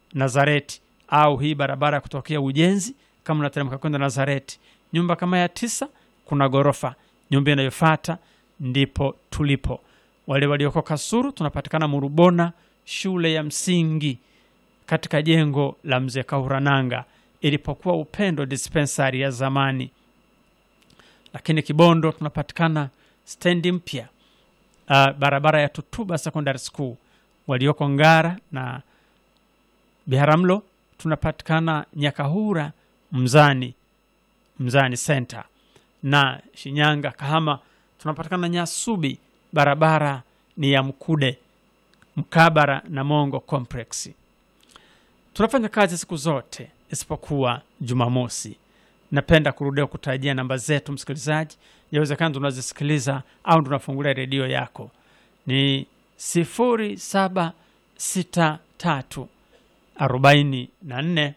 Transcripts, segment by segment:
Nazareti au hii barabara ya kutokea Ujenzi, kama unateremka kwenda Nazareti, nyumba kama ya tisa, kuna ghorofa. Nyumba inayofuata ndipo tulipo. Wale walioko Kasuru tunapatikana Murubona, shule ya msingi katika jengo la mzee Kahurananga ilipokuwa Upendo dispensary ya zamani. Lakini Kibondo tunapatikana stendi mpya, uh, barabara ya Tutuba Secondary School. Walioko Ngara na Biharamulo tunapatikana Nyakahura Mzani, Mzani Center, na Shinyanga Kahama tunapatikana Nyasubi, barabara ni ya Mkude mkabara na Mongo Complex. Tunafanya kazi siku zote isipokuwa Jumamosi. Napenda kurudia kutajia namba zetu, msikilizaji, yawezekana tunazisikiliza au tunafungulia redio yako ni sifuri saba sita tatu arobaini na nne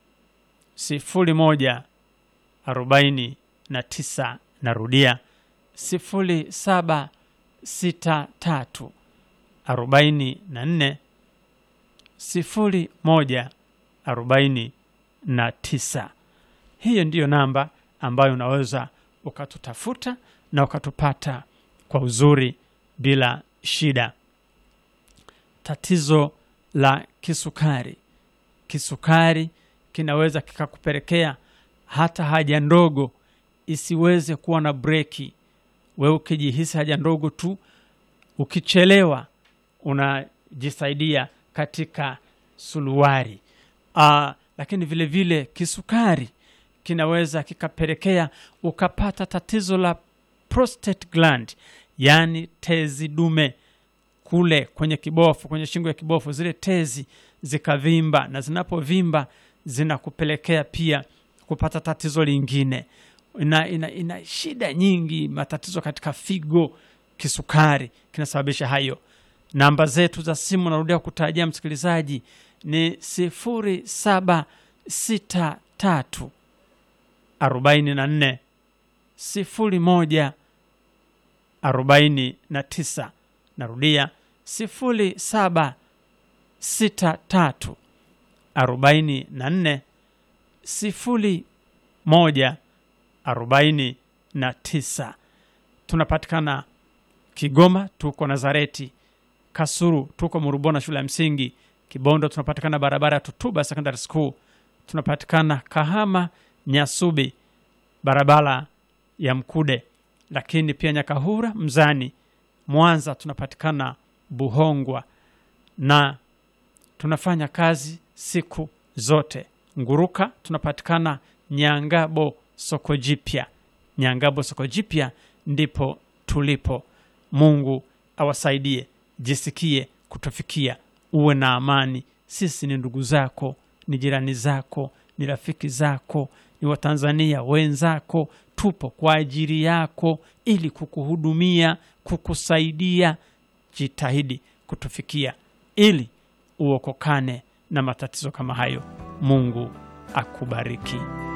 sifuri moja arobaini na tisa. Narudia sifuri saba sita tatu arobaini na nne sifuri moja arobaini na tisa. Hiyo ndiyo namba ambayo unaweza ukatutafuta na ukatupata kwa uzuri bila shida. Tatizo la kisukari, kisukari kinaweza kikakupelekea hata haja ndogo isiweze kuwa na breki. Wewe ukijihisi haja ndogo tu, ukichelewa unajisaidia katika suluwari. Uh, lakini vile vile kisukari kinaweza kikapelekea ukapata tatizo la prostate gland, yaani tezi dume kule kwenye kibofu, kwenye shingo ya kibofu, zile tezi zikavimba, na zinapovimba zinakupelekea pia kupata tatizo lingine. Ina, ina, ina shida nyingi, matatizo katika figo. Kisukari kinasababisha hayo. Namba zetu za simu narudia kutarajia msikilizaji ni sifuri saba sita tatu arobaini na nne sifuri moja arobaini na tisa. Narudia sifuri saba sita tatu arobaini na nne sifuri moja arobaini na tisa. Tunapatikana Kigoma, tuko Nazareti. Kasuru tuko Murubona shule ya msingi. Kibondo tunapatikana barabara ya Tutuba Secondary School. Tunapatikana Kahama Nyasubi barabara ya Mkude, lakini pia Nyakahura Mzani. Mwanza tunapatikana Buhongwa na tunafanya kazi siku zote. Nguruka tunapatikana Nyangabo soko jipya. Nyangabo soko jipya ndipo tulipo. Mungu awasaidie, jisikie kutufikia, uwe na amani. Sisi ni ndugu zako, ni jirani zako, ni rafiki zako, ni Watanzania wenzako. Tupo kwa ajili yako ili kukuhudumia, kukusaidia. Jitahidi kutufikia ili uokokane na matatizo kama hayo. Mungu akubariki.